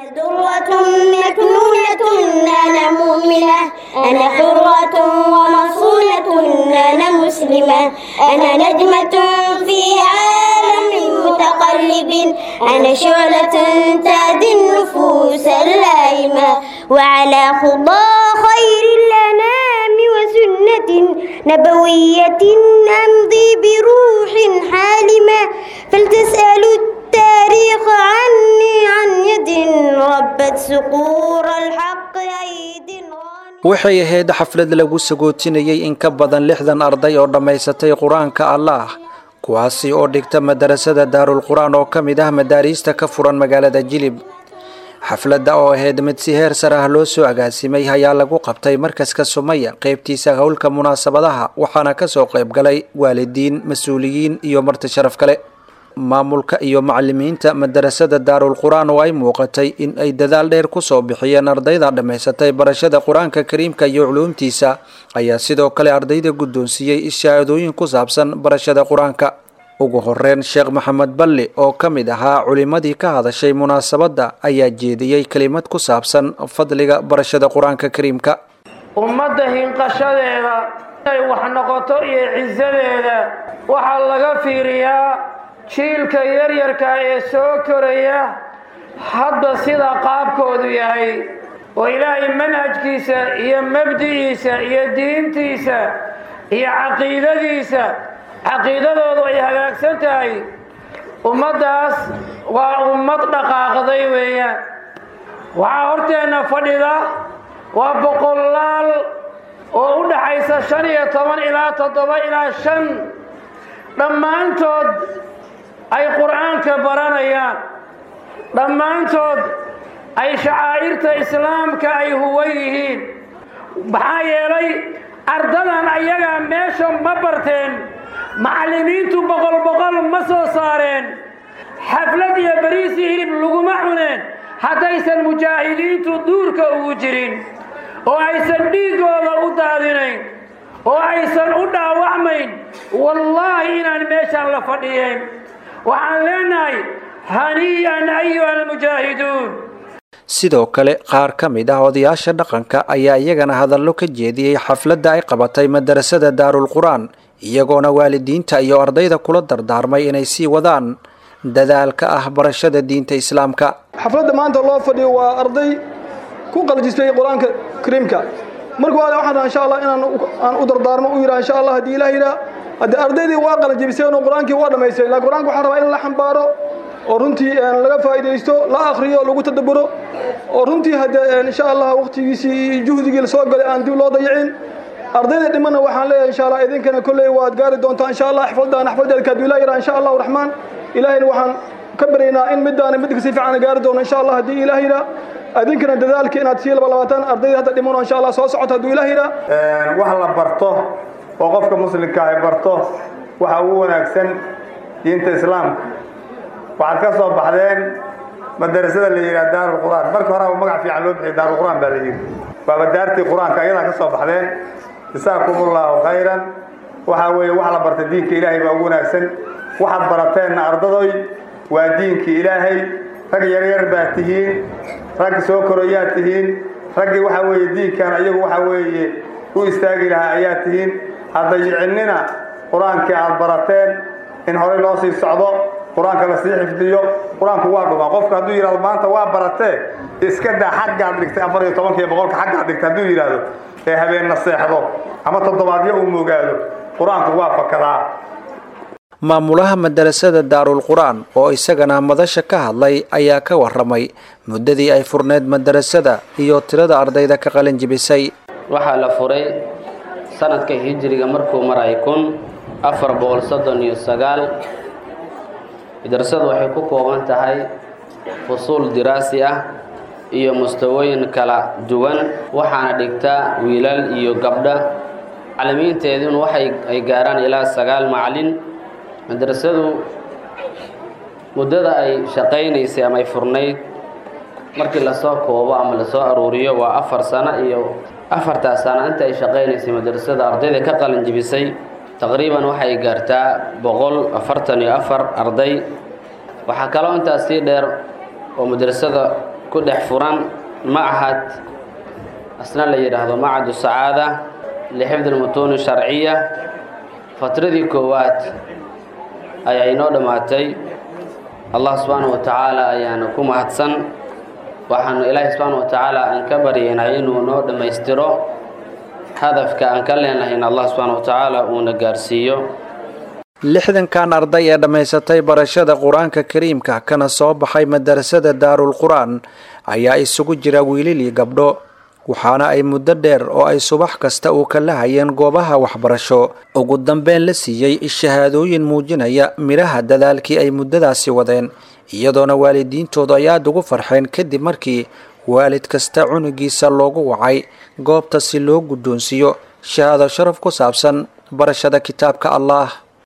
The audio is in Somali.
درة مكنونة أنا مؤمنة أنا حرة ومصونة أنا مسلمة أنا نجمة في عالم متقلب أنا شعلة تهدي النفوس اللائمة وعلى خضى خير الأنام وسنة نبوية أمضي بروح حالمة فلتسألوا التاريخ عني عن يد ربت سقور الحق أيدي waxay ahayd xaflad lagu sagootinayay in ka badan lixdan arday oo dhammaysatay qur-aanka allaah kuwaasi oo dhigta madarasada daarul qur-aan oo ka mid ah madaariista ka furan magaalada jilib xafladda oo ahayd mid si heer sar ah loo soo agaasimay ayaa lagu qabtay markaska sumaya qaybtiisa howlka munaasabadaha waxaana kasoo qayb galay waalidiin mas-uuliyiin iyo marti sharaf kale maamulka iyo macalimiinta madarasada daarul qur-aan oo ay muuqatay in ay dadaal dheer kusoo bixiyeen ardayda dhammaysatay barashada qur-aanka kariimka iyo culuumtiisa ayaa sidoo kale ardayda guddoonsiiyey ishaadooyin ku saabsan barashada qur-aanka ugu horeyn sheekh maxamed balli oo ka mid ahaa culimadii ka hadashay munaasabadda ayaa jeediyey kelimad ku saabsan fadliga barashada qur-aanka kariimka ummadda hinqashadeeda inay wax noqoto iyo cisadeeda waxaa laga fiiriyaa jiilka yaryarka ee soo koraya hadda sida qaabkoodu yahay oo ilaahay manhajkiisa iyo mabdi'iisa iyo diintiisa iyo caqiidadiisa caqiidadoodu ay hagaagsan tahay ummaddaas waa ummad dhaqaaqday weeyaan waxaa horteenna fadhida waa boqolaal oo u dhaxaysa shan iyo toban ilaa toddoba ilaa shan dhammaantood ay qur'aanka baranayaan dhammaantood ay shacaa'irta islaamka ay huwan yihiin maxaa yeelay ardadan ayagaa meesha ma barteen macallimiintu boqol boqol ma soo saareen xaflad iyo beriisi hilib laguma cuneen haddaysan mujaahidiintu duurka ugu jirin oo aysan dhiiggooda u daadinayn oo aysan u dhaawacmayn wallaahi inaan meeshaan la fadhiyeyn waxaan leenahay hanii'an ayuha almujaahiduun sidoo kale qaar ka mid ah odayaasha dhaqanka ayaa iyagana hadallo ka jeediyey xafladda ay qabatay madarasada daarul qur-aan iyagoona waalidiinta iyo ardayda kula dardaarmay inay sii wadaan dadaalka ah barashada diinta islaamka xafladda maanta loo fadhiyo waa arday ku qaljistay qur-aanka kariimka marka waa waxaan rabaa insha allah inaan aan u dardaarmo u yidhaha insha allah haddii ilaah yidhaha haddii ardaydii waa qalanjibiseen oo qur-aankii waa dhammaystay laakiin qur-aanka waxaan rabaa in la xambaaro oo runtii laga faa'iidaysto la akhriyo lagu tadabburo oo runtii haddee insha allah waqtigiisii iyo juhdigii lasoo galay aan dib loo dayicin ardayda dhimana waxaan leeyahay insha allah idinkana kolley waad gaari doontaa insha allah xafladaan xafladeedka hadduu ilaah yidhaha insha allahu raxmaan ilaahayna waxaan ka baryaynaa in middaana midka si fiican gaari doono insha allah haddii ilaah yidhaha adinkana dadaalka inaad sii laba labaatan ardayda hadda dhimano insha allah soo socoto hadduu ilaah yidhaha wax la barto oo qofka muslimka ay barto waxa ugu wanaagsan diinta islaamka waxaad ka soo baxdeen madarasada la yidhaha daarul qur'aan marka horeba magac fiican loo bixiy daarul qur'aan baa la yidhi waaba daartii qur-aanka ayadaa ka soo baxdeen jasaakum ullahu khayran waxaa weeye wax la barta diinka ilaahay baa ugu wanaagsan waxaad barateenna ardadoy waa diinkii ilaahay rag yaryar baad tihiin rag soo koroyaad tihiin raggii waxaa weeye diinkan ayagu waxaa weeye u istaagi lahaa ayaad tihiin haddayicinnina qur-aankii aad barateen in horey loo sii socdo qur-aanka lasii xifdiyo qur-aanku waa dhumaa qofka hadduu yidhahdo maanta waa baratee iska daa xaggaad dhigtay afar iyo tobanka iyo boqolka xaggaad dhigtay hadduu yidhaahdo ee habeenna seexdo ama toddobaadyo uu mogaado qur-aanku waa fakadaa maamulaha madarasada daarul qur-aan oo isagana madasha ka hadlay ayaa ka waramay muddadii ay furneyd madarasada iyo tirada ardayda ka qalin jibisay waxaa la furay sanadka hijiriga markuu maray kun afar boqol soddon iyo sagaal madrasadu waxay ku kooban tahay fusuul diraasi ah iyo mustawooyin kala duwan waxaana dhigtaa wiilal iyo gabdha macallimiinteeduna waxay ay gaaraan ilaa sagaal macallin madrasadu muddada ay shaqaynaysay ama ay furnayd markii lasoo koobo ama lasoo aruuriyo waa afar sano iyo afartaas sano inta ay shaqaynaysay madrasada ardayda ka qalin jibisay taqriiban waxay gaartaa boqol afartan iyo afar arday waxaa kaloo intaas sii dheer oo madrasada ku dhex furan machad asna la yidhaahdo macadu sacaada lixifdi lmutuuni sharciya fatradii koowaad ayaa inoo dhammaatay allah subxaanahu wa tacaala ayaana ku mahadsan waxaanu ilaahay subxaana wa tacaala aan ka baryaynay inuu noo dhammaystiro hadafka aan ka leenahayn allah subxaana wa tacaala uuna gaarsiiyo lixdankan arday ee dhammaysatay barashada qur-aanka kariimka kana soo baxay madarasada daarul qur-aan ayaa isugu jira wiilil iyo gabdho waxaana ay muddo dheer oo ay subax kasta uu kala hayeen goobaha waxbarasho ugu dambeyn la siiyey shahaadooyin muujinaya midhaha dadaalkii ay muddadaasi wadeen iyadoona waalidiintoodu ay aada ugu farxeen kadib markii waalid kasta cunugiisa loogu wacay goobta si loo guddoonsiiyo shahaado sharaf ku saabsan barashada kitaabka allah